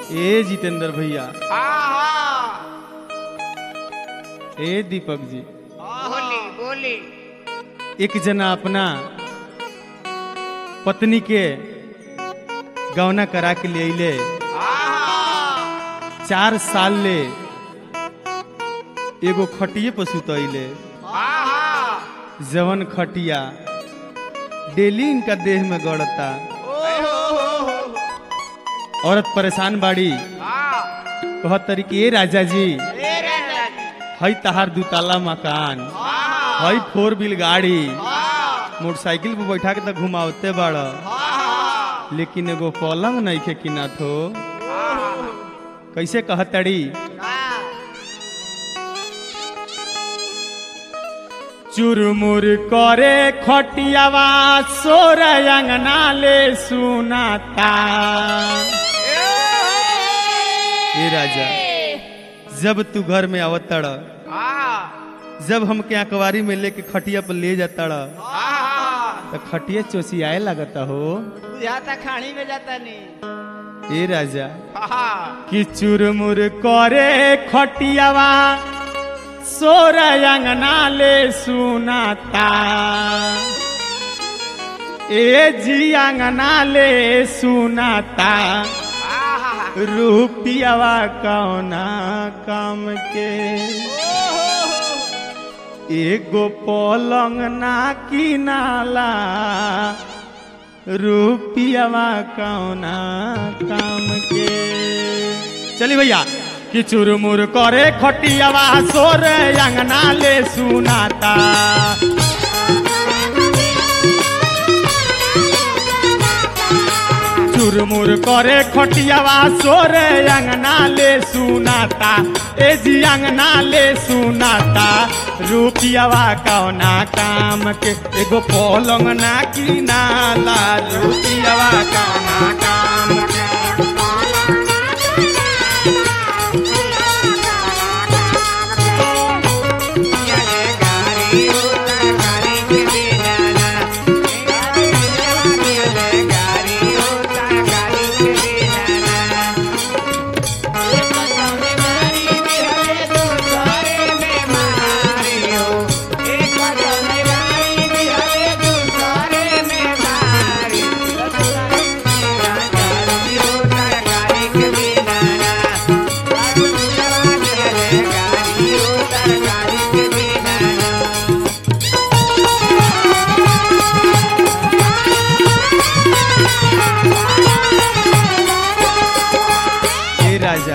ए जितेंद्र भैया आहा ए दीपक जी बोली बोली एक जना अपना पत्नी के गौना करा के ले अइले आहा चार साल ले एगो खटिए पर सुतैले आहा जवन खटिया डेली इनका देह में गड़ता ओहो औरत परेशान बाड़ी आ कहत तरी कि ए राजा जी ए राजा जी हई तहार दुताला मकान आहा हई फोर व्हील गाड़ी आहा मोटरसाइकिल पे बैठा के तो घुमावते बाड़ आहा लेकिन एगो पलंग नहीं खे किना थो कैसे कहतड़ी चुरमुर करे खटियावा सोर अंगना ले सुनाता ए राजा जब तू घर में आवतड़ जब हमके अखबारी में लेके खटिया पर ले जातड़ तो खटिया चोसियाए लगता हो बुझाता खानी में जाता नहीं ए राजा आहा कि चुरमुर करे खटियावा सोर अंगना ले सुनाता ए जी अंगना ले सुनाता आहा रूपियावा कौना काम के एगो पलंग ना किनाला रूपियावा कौना काम के चली भैया कि चुरमुर करे खटियावा सोर अंगना ले सुनाता चुरमुर करे खटियावा सोर अंगना ले सुनाता ए जी अंगना ले सुनाता रूपियावा कौना काम के एगो पलंग ना किनाला रूपियावा कौना काम के ए राजा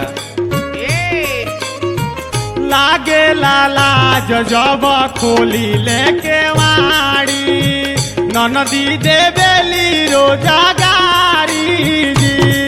लागे लाला जब खोली लेके वाड़ी ननदी देवेली रोजा गारी जी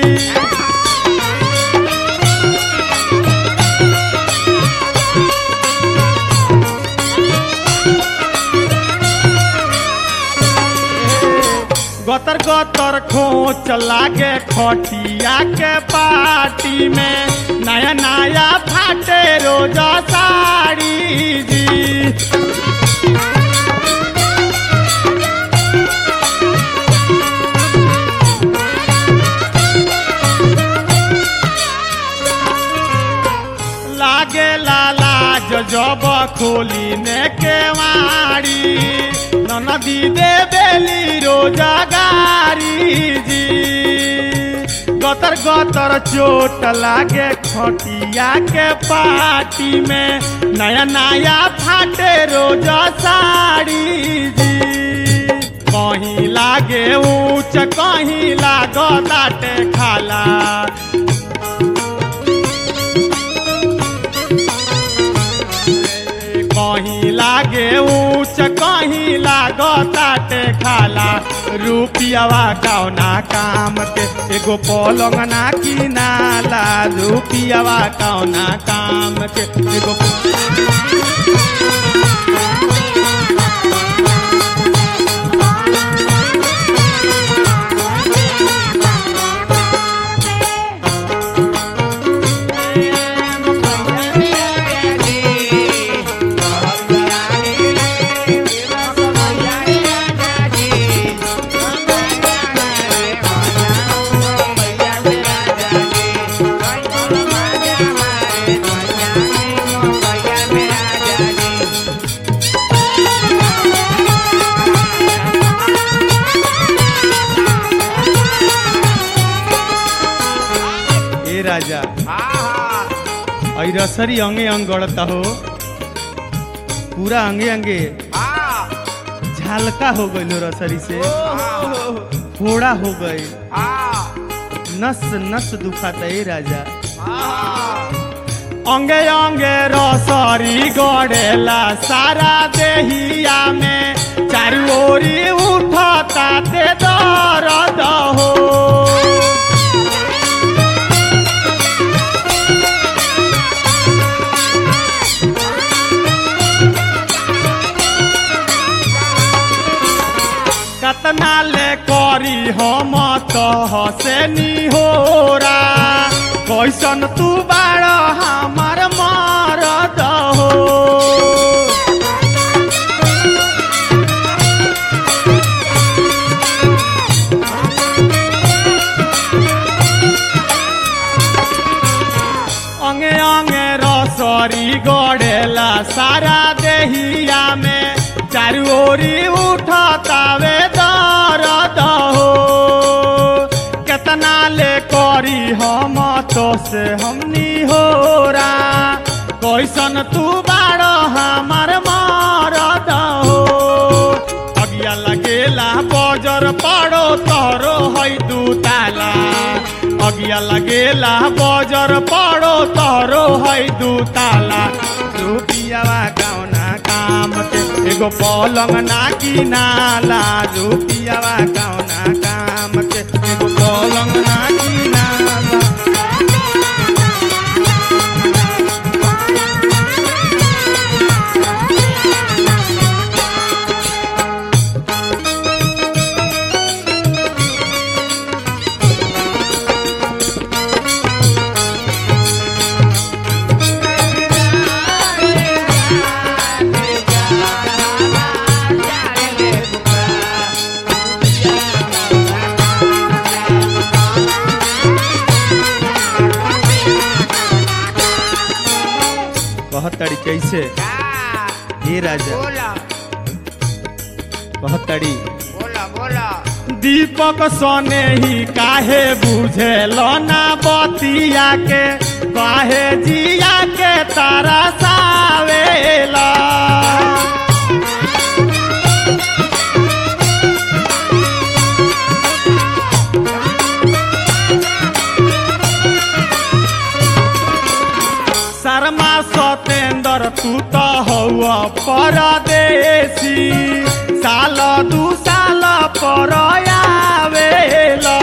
गतर गतर खोच लागे खटिया के पार्टी में नया नया फाटे रोजा साड़ी जी लागे लाला जब खोली ने के वाड़ी नदी दे बेली रोजा गारी जी गतर गतर चोट लागे खटिया के पार्टी में नया नया फाटे रोजा साड़ी जी कहीं लागे ऊंच कहीं लागो दाटे खाला कहीं लागे ऊंच कहीं लागो ताटे खाला रुपियावा कौना काम के एगो पलंग ना किनाला रुपियावा कौना काम के एगो Yeah. ए राजा आहा और रसरी अंगे अंग गड़ता हो पूरा अंगे अंगे आ झालका हो गई रसरी से ओहो फोड़ा हो गई आ नस नस दुखाता ए राजा आहा अंगे अंगे रसरी गड़ेला सारा देहिया में चारू ओरी उठता ते दर्द हो कतना ले करी हम कह से निहोरा कैसन तू बाड़ हमार मरद हो अंगे अंगे रसरी गड़ेला सारा देहिया में चारू ओरी उठतावे दर्द हो केतना ले करी हम तो से हमनी होरा कैसन तू बाड़ हमार मरद हो अगिया लगेला बजर पड़ो तोरो है दू ताला अगिया लगेला बजर पड़ो तोरो है दू ताला रुपियावा कौना काम के एगो पलंग ना किनाला रुपियावा कौना काम के एगो पलंग ना किनाला कहतड़ी कैसे आ हे राजा बोला कहतड़ी बोला बोला दीपक सोने ही काहे बुझेल ना बतिया के काहे जिया के तारा सावेला शर्मा सतेंद्र तू तो हौआ परदेसी साल दू साल पर आवेला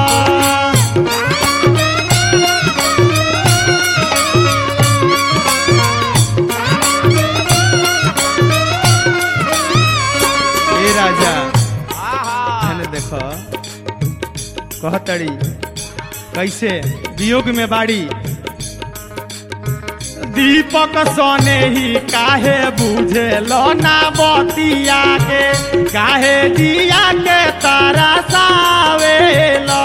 ए राजा आहा मैंने देखो कहतड़ी कैसे वियोग में बाड़ी दीपक सोने ही काहे बुझे ना बतिया के काहे जिया के तारा सावेला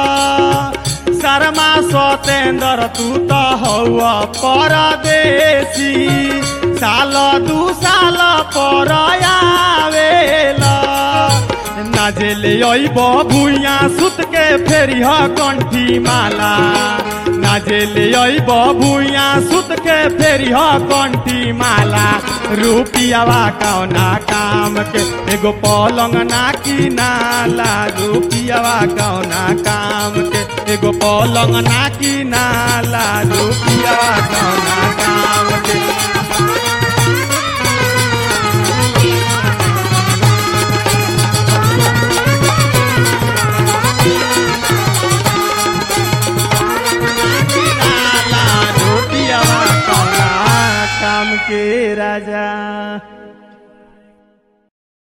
शर्मा सतेंद्र तू तो हौआ परदेसी साल दू साल पर आवेला नाजेले अइब भुइया सुत के फेरिह कंठी माला नाजेले अइब भुइया सुत के फेरिह कंठी माला रुपियावा कौना काम के एगो पलंग ना किनाला रुपियावा कौना काम के एगो पलंग ना किनाला रुपियावा कौना काम के